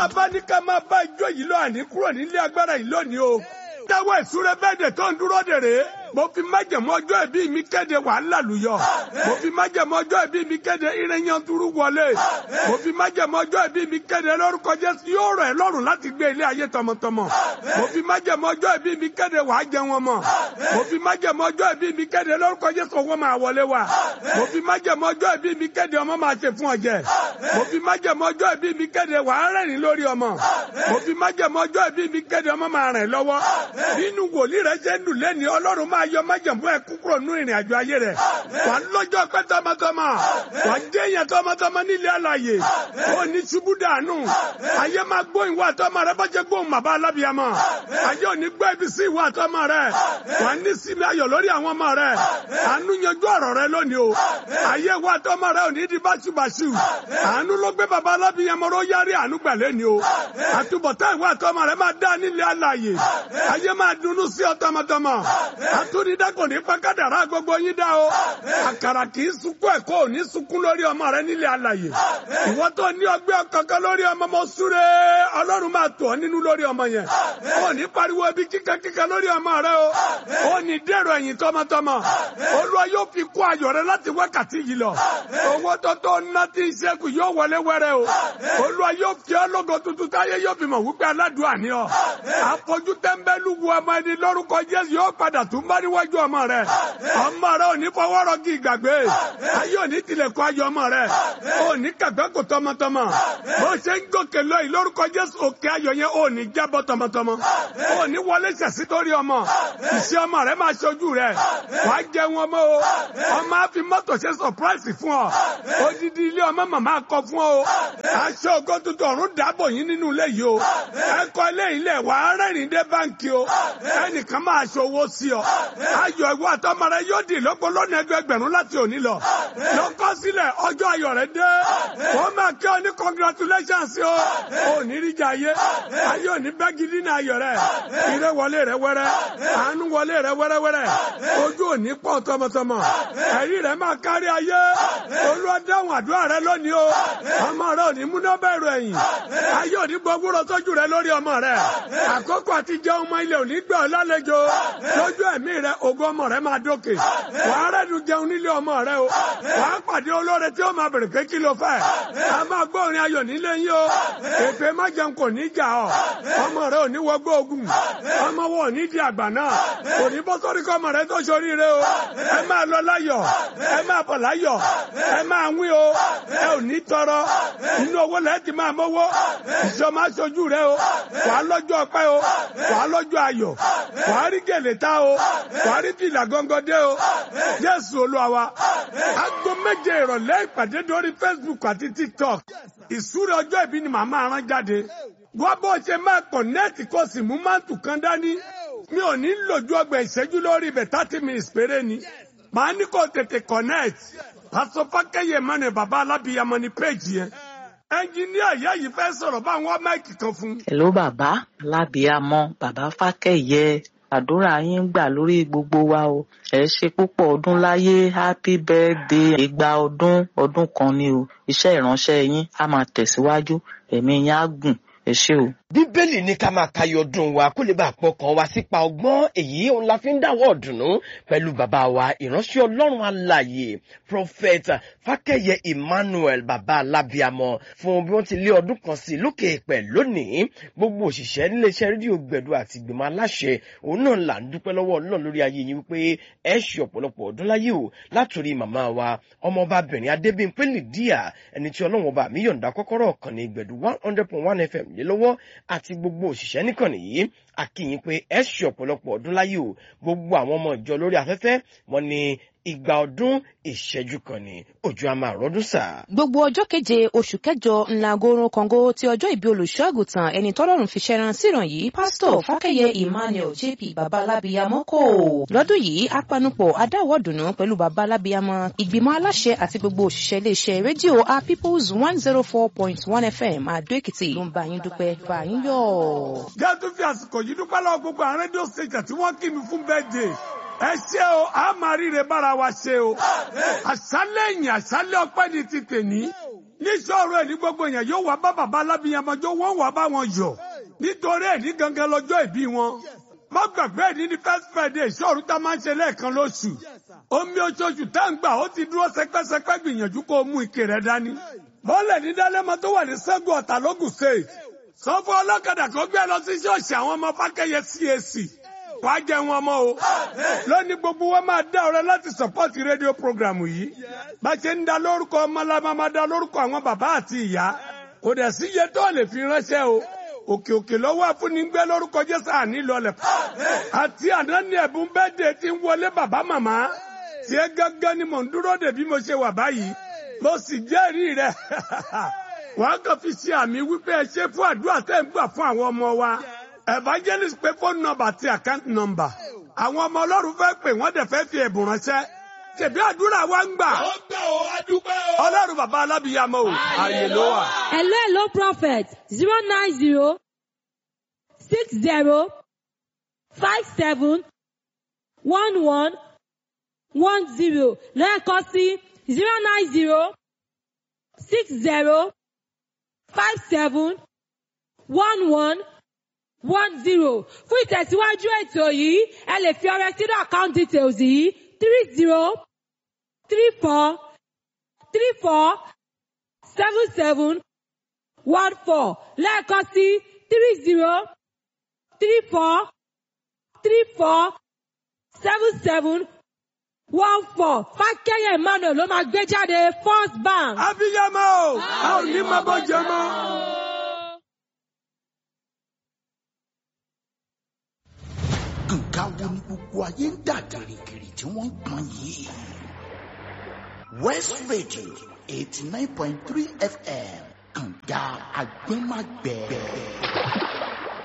bàbá ní ká máa bá ijó yìí lọ àní kúrò nílé agbára yìí lónìí o dáwọ́ ìsúré bẹ́ẹ̀dẹ̀ tó ń dúró dèrè mo fi májẹ̀mú ọjọ́ ìbí mi kéde wàhálà lùyọ mo fi májẹ̀mú ọjọ́ ìbí mi kéde ìrẹ́yàntúrú wọlé mo fi májẹ̀mú ọjọ́ ìbí mi kéde lórúkọ Jésù yóò rọ̀ ẹ́ lọ́rùn láti gbé ilé ayé tọmọtọmọ mo fi májẹ̀mú ọjọ́ ìbí mi kéde wàá jẹun ọmọ mo fi májẹ̀mú ọjọ́ ìbí mi kéde lórúkọ Jésù owó máa wọlé wa mo fi májẹ̀mú ọjọ́ ìbí mi kéde ọmọ máa ṣe fún ọjẹ́ mo fi májẹ̀mú ọjọ́ ìbí mi kéde wàá rẹ́rìn lórí ọmọ mo fi májẹ̀mú ọjọ́ ìbí mi kéde ọmọ máa rìn lọ́wọ́ nínú wòlíì rẹ ṣe ń dùn lẹ́ni ọlọ́run máa yọ májẹ̀mú ẹ kúkúrò nú ìrìn àjò ayé rẹ wà lọ́jọ́ pẹ́ tọmọtọmọ wà jẹ́yàn tọmọtọmọ nílé àlàyé ó ní ṣubú dànù ayé máa gbóhùn ìwà tọmọ rẹ bọ́jẹ́ gbóhùn bàbá alábìyamọ ayé ò ní gbọ́ ibi sí ìwà tọmọ rẹ wà ní sinmi ayọ̀ lórí àwọn ọmọ rẹ àánú yanjú ọ̀rọ̀ rẹ lónìí o ayé ìwà tọmọ rẹ ò ní di báṣubàṣu àánú ló gbé bàbá alábìyamọ ró yárí àánú gbà lẹ́ni o àtúbọ̀tán ìwà tọmọ rẹ máa dá nílé àlàyé ayé máa dunnú sí ọ tọmọtọmọ àtúndídá kò ní pàkádàrá gbogbo yín dá o àkàrà kì í sunkún ẹ̀kọ́ ò ní sunkún lórí ọmọ rẹ nílé àlàyé ìwọ tó ní ọgbẹ́ kankan lórí ọmọ mọ súré ọlọ́run máa tọ̀ ọ́ nínú lórí ọmọ yẹn ò ní pariwo ibi kíkankíkan lórí ọmọ rẹ o ò ní dèrò ẹ̀yìn tọmọtọmọ olúwa yóò fi kó ayọ̀ rẹ láti wákàtí yìí lọ owó tó tó ná tí ń ṣẹ́kù yóò wọlé wẹ́rẹ́ o olúwa yóò fi ọ́ lógo tuntun táyé yóò fi mọ̀ wípé aládùn àní ọ àfojú tẹ́ńbẹ́lú wu ọmọ ẹni lórúkọ jésù yóò padà tún bá níwájú ọmọ rẹ ọmọ rẹ ò ní fọwọ́ rọ́gì ìgbàgbé ayé ò ní tilẹ̀kùn ayọ̀ ọmọ rẹ ò ní kàgbẹ́ kò tọmọtọmọ bó ṣe ń gòkè lọ yìí lórúkọ jésù òkè ayọ̀ yẹn ò ní jábọ́ tọmọtọmọ ò ní wọlé ṣẹ̀sí torí ọmọ ìṣe ọmọ rẹ máa ṣojú rẹ wàá jẹun ọmọ o ọmọ á fi mọ́tò ṣe sọpráìsì fún ọ odidi ilé ọmọ màmá kọ fún ọ aṣọ ògo tuntun ọ̀run dàbọ̀ yín nínú ilé yìí o ẹ̀kọ́ ilé ilẹ̀ wàá rẹ́rìn dé báńkì o ẹnìkan máa ṣòwò sí ọ ayọ̀ ìwọ àtọmọ rẹ yóò di lọ́gbọ́n lọ́nà ẹgbẹgbẹ̀rún láti òní lọ lọ́kọ́ sílẹ̀ ọjọ́ ayọ̀ rẹ dé wọ́n máa kí ọ ní congratulations o ò ní rí jà ayé ayé ò ní bẹ́ gidi ní ayọ̀ rẹ ire wọlé rẹ wẹ́rẹ́ àánú wọlé rẹ wẹ́rẹ́wẹ́rẹ́ ojú ò ní pọ̀ tọmọtọmọ ẹ̀rí rẹ máa kárí ayé Olúwa dáhùn àdúrà rẹ lónìí o ọmọ rẹ ò ní múná bẹ̀rù ẹ̀yìn ayé ò ní gbọ́gbúrò sójú rẹ lórí ọmọ rẹ àkókò àti jẹun ọmọ ilé ò ní gbà ọ́ lálejò lójú ẹ̀mí rẹ ògo ọmọ rẹ máa dókè wàá rẹ́nu jẹun nílé ọmọ rẹ o wàá pàdé olóore tí ó máa bèrè pé kí ló fẹ́ a máa gbọ́ orin ayọ̀ nílé yín o èpè má jẹun kò ní jà ọ́ ọmọ rẹ ò ní wọgbọ́ ogun ọmọ wọn ò ní di àgbà náà kò ní bọ́ sórí kọ́ ọmọ rẹ tó ṣoríire o ẹ máa lọ láyọ̀ ẹ máa bọ̀ láyọ̀ ẹ máa wín o ẹ ò ní tọrọ inú owó lẹ́ẹ̀ ti máa mọ́wọ́ ìṣọ́ máa ṣojú rẹ o wàá lọ́jọ́ ọpẹ́ o wàá lọ́jọ́ ayọ̀ wàá rí gèlè tá o wàá rí fìlà gọ́ngọ́dé o jésù olúwa wa aago méje ìrọ̀lẹ́ ìpàdé lórí facebook àti tiktok ìsúre ọjọ́ ìbí ni màmá rán jáde wọ́n bó ṣe máa pọ̀ nẹ́ẹ̀tì kó sì mú máàtù kan dání mi ò ní lòjú ọgbà ìṣẹ́jú lórí ibẹ̀ thirty minutes péré ni màá ní kó tètè connect pásọ fákẹ́yẹ mọ́ni bàbá alábìyamọ ní péjì yẹn ẹnjiníà ìyá yìí fẹ́ sọ̀rọ̀ bá wọn máìkì kan fún. Hello bàbá lábíàmọ bàbá fákẹ́yẹ àdúrà yín gbà lórí gbogbo wa o ẹ ṣe púpọ̀ ọdún láyé happy birthday ìgbà ọdún ọdún kan ni o iṣẹ́ ìránṣẹ́ yín á máa tẹ̀síwájú ẹ̀mí yín á gùn ẹ ṣé o. bíbélì ní ká máa kayọ̀ ọdún wa kó lè bá pọkàn wa sípa ọgbọ́n èyí òun la fi ń dáwọ́ ọ̀dùnnú pẹ̀lú bàbá wa ìránṣẹ́ ọlọ́run alààyè prophet fákẹ́yẹ emmanuel bàbá alábíàmọ fún bí wọ́n ti lé ọdún kan sí lókè èèpẹ̀ lónìí gbogbo òṣìṣẹ́ níléeṣẹ́ rédíò gbẹ̀du àti ìgbìmọ̀ aláṣẹ òun náà là ń dúpẹ́ lọ́wọ́ ọlọ́run lórí ayé yín wípé ẹ ṣe ọ̀pọ̀lọpọ̀ ọdún láyé o látòrí màmá wa ọmọọbabìnrin adébíyìnpé lìdíà ẹni tí ọlọ́run ọba mi yọ̀ǹda kọ́kọ́rọ́ ọ̀kan ní gbẹ̀du one hundred point one fm lé lọ́wọ́ àti gbogbo òṣìṣẹ́ níkànnì yìí àkìyìn pé ẹ ṣe ọ̀pọ̀lọpọ̀ ọdún láyé o gbogbo àwọn ọmọ ìjọ lórí afẹ́fẹ́ wọn ni ìgbà ọdún ìṣẹ́jú kan ni òjò a máa rọ́dún sà. gbogbo ọjọ́ keje oṣù kẹjọ ńlá gorun kàngó ti ọjọ́ ìbí olùṣọ́ àgùntàn ẹni tọ́lọ́run fi ṣẹran síran yìí pásítọ̀ fákẹ́yẹ emmanuel jp babalábíyamọ kò. lọ́dún yìí apanupọ̀ adáwọ̀dùnú pẹ̀lú babalábíyamọ ìgbìmọ̀ aláṣẹ àti gbogbo òṣìṣẹ́ iléeṣẹ́ rédíò a peoples one zero four point one fm àdó èkìtì ló ń bá yín dúpẹ́ bá yín yọ̀. jẹ́ tó fi àsìkò yìí dúpẹ́ lọ́wọ́ gbogbo àwọn rédíò station tí wọ́n kí mi fún birthday ẹ ṣé o a máa ríre bára wa ṣe o àṣálẹ́ yìí àṣálẹ́ ọpẹ́ ni ti tèmi ní sọ̀rọ̀ ẹ̀ ní gbogbo èèyàn yóò wá bá bàbá alábìyàmọ́jọ́ wọ́n wá bá wọn yọ̀ nítorí ẹ̀ ní gangan lọ́jọ́ ìbí wọn má gbàgbé ìdí ní first friday ìṣòro tá a máa ń ṣe lẹ́ẹ̀kan lóṣù omi oṣooṣù tá ń gbà ó ti dúró sẹpẹsẹpẹ gbìyànjú kó o mú ike rẹ dání bọ́ọ̀lẹ̀ ní dálẹ́mọ tó wà ní sẹ́gun ọ̀tà lógùn state sọ fún ọlọ́kadà kó gbé lọ sí ṣọ́ọ̀ṣì àwọn ọmọ fákẹ́yẹ cac wà á jẹun ọmọ o lónìí gbogbo wa máa dá ọrẹ láti sọpọ́ọ̀tì rédíò programu yìí bá ṣe ń da lórúkọ ọmọ la máa da lórúkọ àwọn bàbá àti ìyá kò dẹ̀ sí iye tó lè fi ránṣẹ́ o òkè òkè lọ́wọ́ àfúnigbẹ́ lórúkọ jésù àní lọlẹ̀ àti àná ní ẹ̀bùn bẹ́ẹ̀dẹ̀ tí ń wọlé bàbá màmá tí ẹ gángan ni mò ń dúró dè bí mo ṣe wà báyìí mo sì jẹ́rìí rẹ̀ wàá kàn fi ṣe àmì wípé ẹ ṣe fún àdúrà tẹ́ ń gbà fún àwọn ọmọ wa evangelist pé phone number àti account number àwọn ọmọ ọlọ́run fẹ́ pè wọ́n dẹ̀ fẹ́ fi ẹ̀bùn ránṣẹ́ tẹ̀bí àdúrà wa ń gbà ó gbà ó adúpẹ́ o. ọlọ́run bàbá alábìyàmọ́ o àyè ló wà. Hello, hello, prophet. Zero nine zero six zero five seven one one one zero. Lẹ́ẹ̀kan sí zero nine zero six zero five seven one one one zero. Fún ìtẹ̀síwájú ètò yìí, ẹ lè fi ọrẹ sínú account details yìí three zero three four three four seven seven one four lẹ́ẹ̀kan sí three zero three four three four seven seven one four fákẹ́yẹ̀ emmanuel ló máa gbé jáde first bank. abiyamọ o a ò ní máa bọ́ jẹ mọ́. nǹkan wo ni gbogbo ayé ń dà gìrìgìrì tí wọ́n ń pọn yìí. west radio eighty nine point three fm kànga agbẹ́magbẹ́.